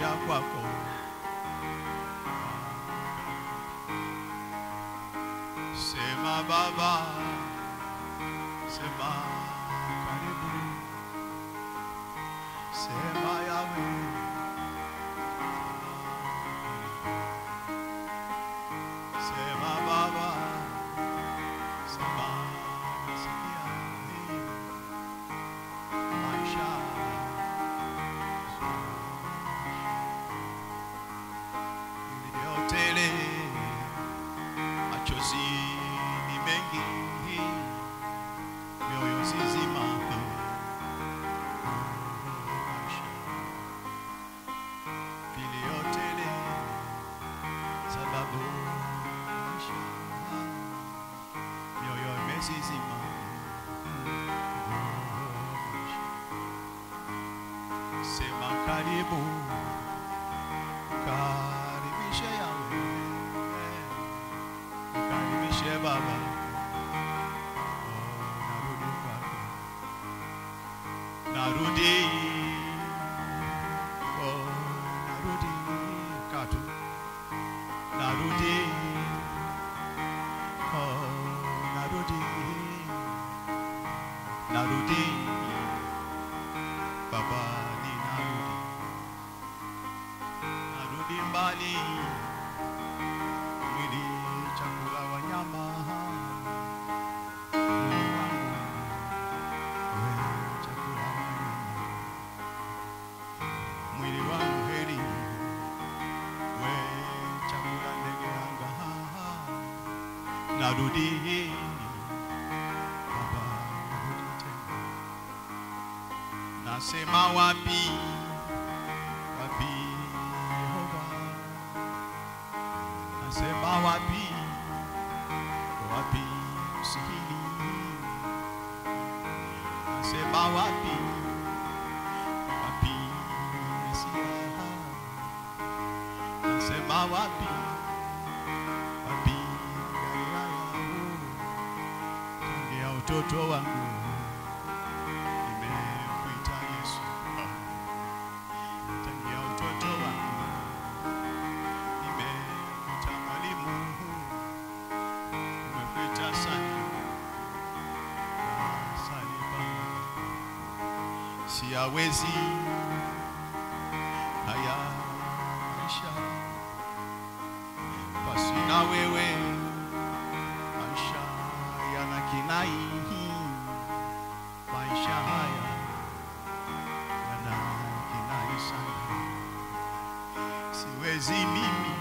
maisha kwako. Sema Baba, sema karibu, sema Yawe, sema Baba, sema nasikia hii maisha iliyotele machozi ni mengi, mioyo zizima viliyotele sababu maisha mioyo imezizima sema karibu karibishe yawe karibishe baba Oh, narudi kwako narudi oh, narudi katu narudi oh, narudi narudi baba ni narudi narudi mbali mwili chakula wanyama mwili wangu wewe chakula wanyama mwili wangu heri wewe chakula ndege anga narudi baba narudi tena nasema wapi wapi Yehova nasema wapi wapi msihili nasema wapi wapi Mesia nasema wapi wapi Galilaya tangia utoto wangu nimekuita Yesu tangia utoto wangu nimekuita mwalimu nimekuita sana asali Baba siyawezi haya maisha basi na wewe maisha yana kinai maisha haya yana kinai sana siwezi mimi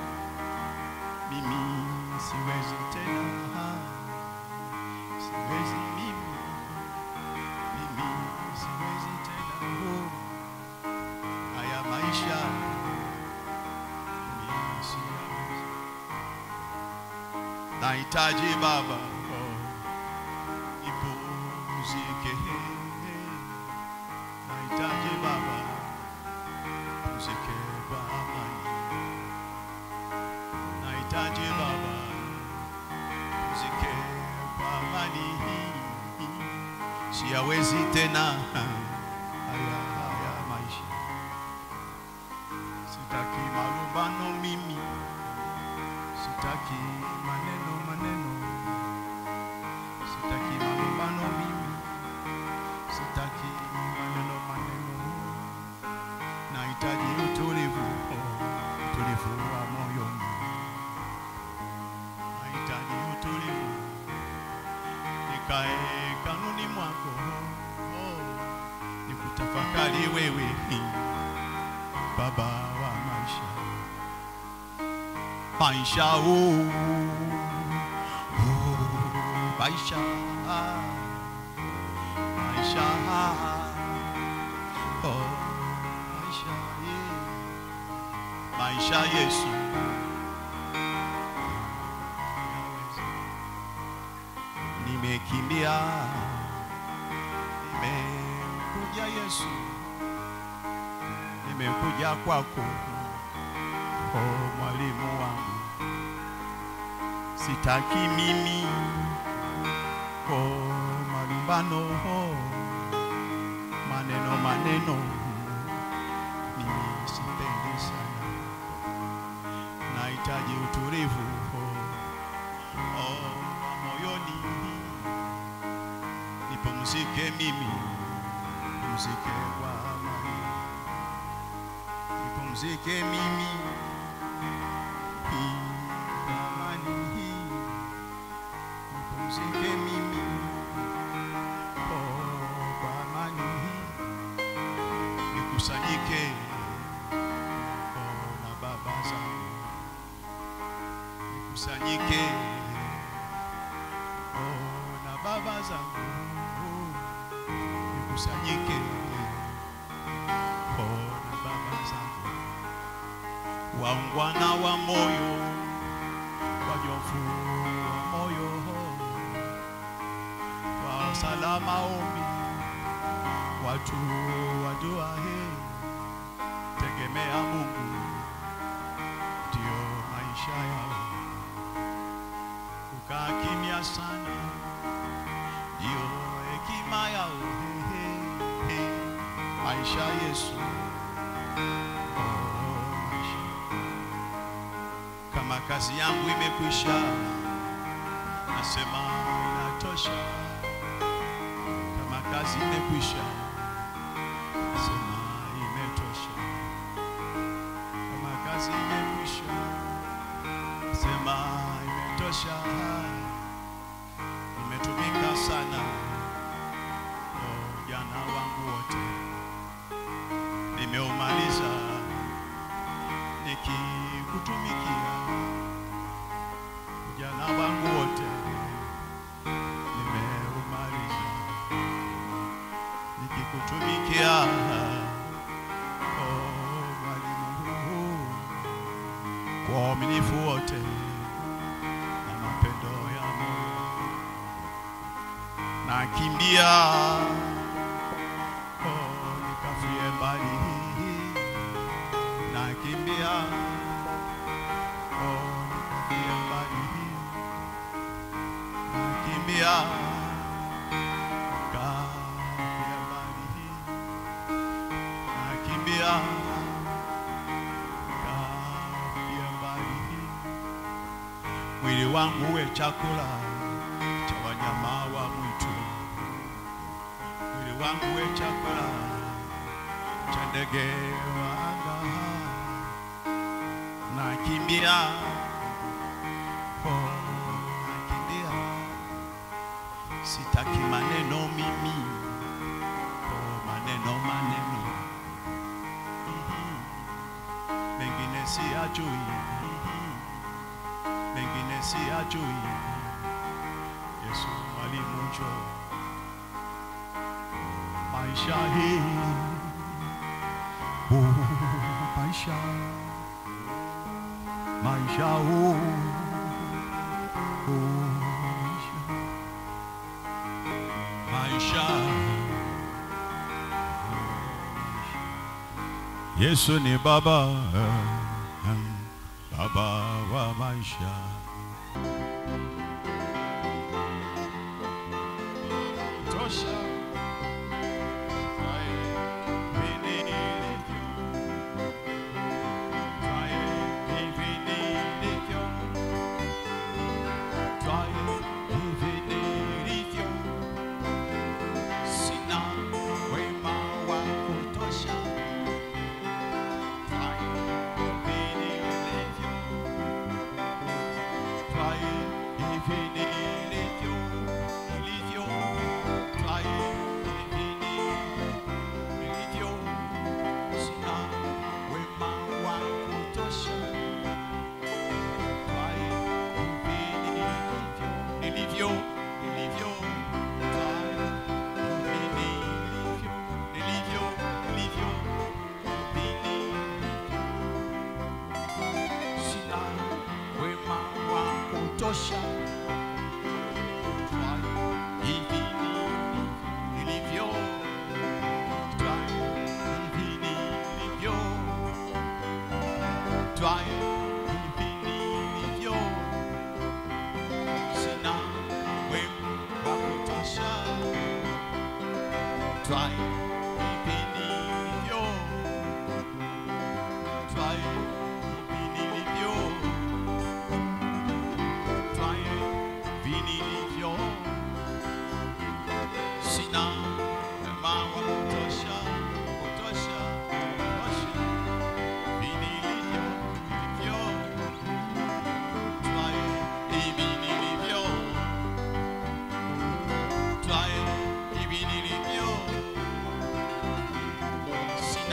mimi siwezi tena siwezi mimi mimi siwezi tena oh. haya maisha mimi siyawezi nahitaji baba oh. nipumzike nahitaji baba pumzike kwa amani nahitaji baba pumzike kwa amani siyawezi tena haya haya maisha sitaki marumbano mimi sitaki maneno maneno sitaki malumbano mimi sitaki maneno maneno nahitaji utulivu oh, utulivu wa moyoni nahitaji utulivu nikae kanuni mwako oh, nikutafakari wewe baba wa maisha maisha oh, oh, maisha maisha oh, maisha yeah. maisha Yesu nimekimbia nimekuja Yesu nimekuja kwako oh, mwalimu wangu sitaki mimi oh, malumbano oh, maneno maneno mimi sipendi nahitaji utulivu oh, wa moyoni, nipumzike mimi, pumzike kwa amani, nipumzike mimi hii kwa amani hii, nipumzike mimi oh, kwa amani hii, nikusanyike oh, na baba zangu nikusanyike oh, na baba zangu nikusanyike oh, na baba zangu waungwana wa moyo wanyofu wa moyo wa salama ombi watu wajua he tegemea Mungu ndio maisha yao kukaa kimya sana ndio hekima yao he, he, he. maisha Yesu oh, maisha. kama kazi yangu imekwisha nasema inatosha kama kazi imekwisha nasema imetosha kama kazi imekwisha nasema imetosha nimetumika sana oh, jana wangu wote nimeumaliza nikikutumikia ujana wangu wote nimeumaliza nikikutumikia oh, mwalimu kwa uaminifu wote na mapendo ya moyo nakimbia oh, nikafie mbali nakimbia oh, nikafie mbali nakimbia nikafie mbali nakimbia nikafie mbali mwili wangu uwe chakula cha wanyama wa mwitu, mwili wangu uwe chakula cha ndege wa anga. Nakimbia oh, nakimbia, sitaki maneno mimi oh, maneno maneno Mhm. mengine siyajui Mhm. mengine siyajui. Yesu mwalimu, njoo maisha hii oh, maisha maisha oh, oh, maisha maisha Yesu ni baba baba wa maisha tosha Twae hivi nilivyo. Twae hivi nilivyo. Twae hivi nilivyo. Sina wema wa kutosha. Twae hivi nilivyo. Twae hivi nilivyo. Nilivyo. Twae hivi nilivyo. Sina wema wa kutosha. Twae hivi nilivyo. Nilivyo. Nilivyo. Twae hivi nilivyo. Nilivyo. Nilivyo. Hivi nilivyo. Sina wema wa kutosha. Twae hivi nilivyo. Twae hivi nilivyo. Twae hivi nilivyo. Sina wema wa kutosha. Twae hivi nilivyo. Twae hivi nilivyo.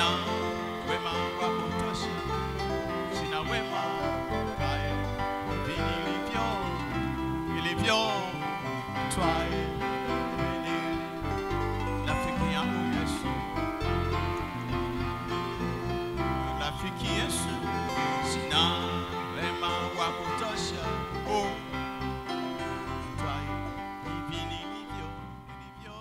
sina wema wa kutosha, sina wema kae vilivyo vilivyo twae vilivyo rafiki yangu Yesu, rafiki Yesu, sina wema wa kutosha oh, twae hivi nilivyo nilivyo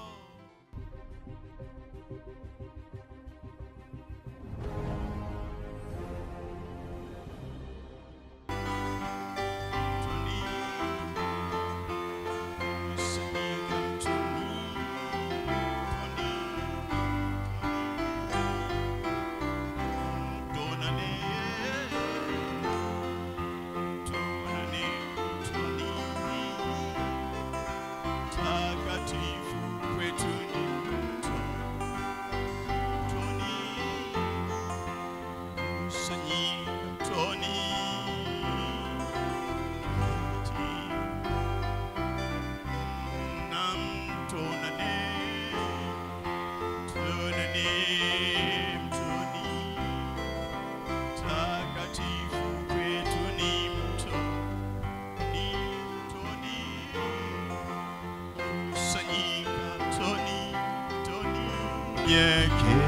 Yeah,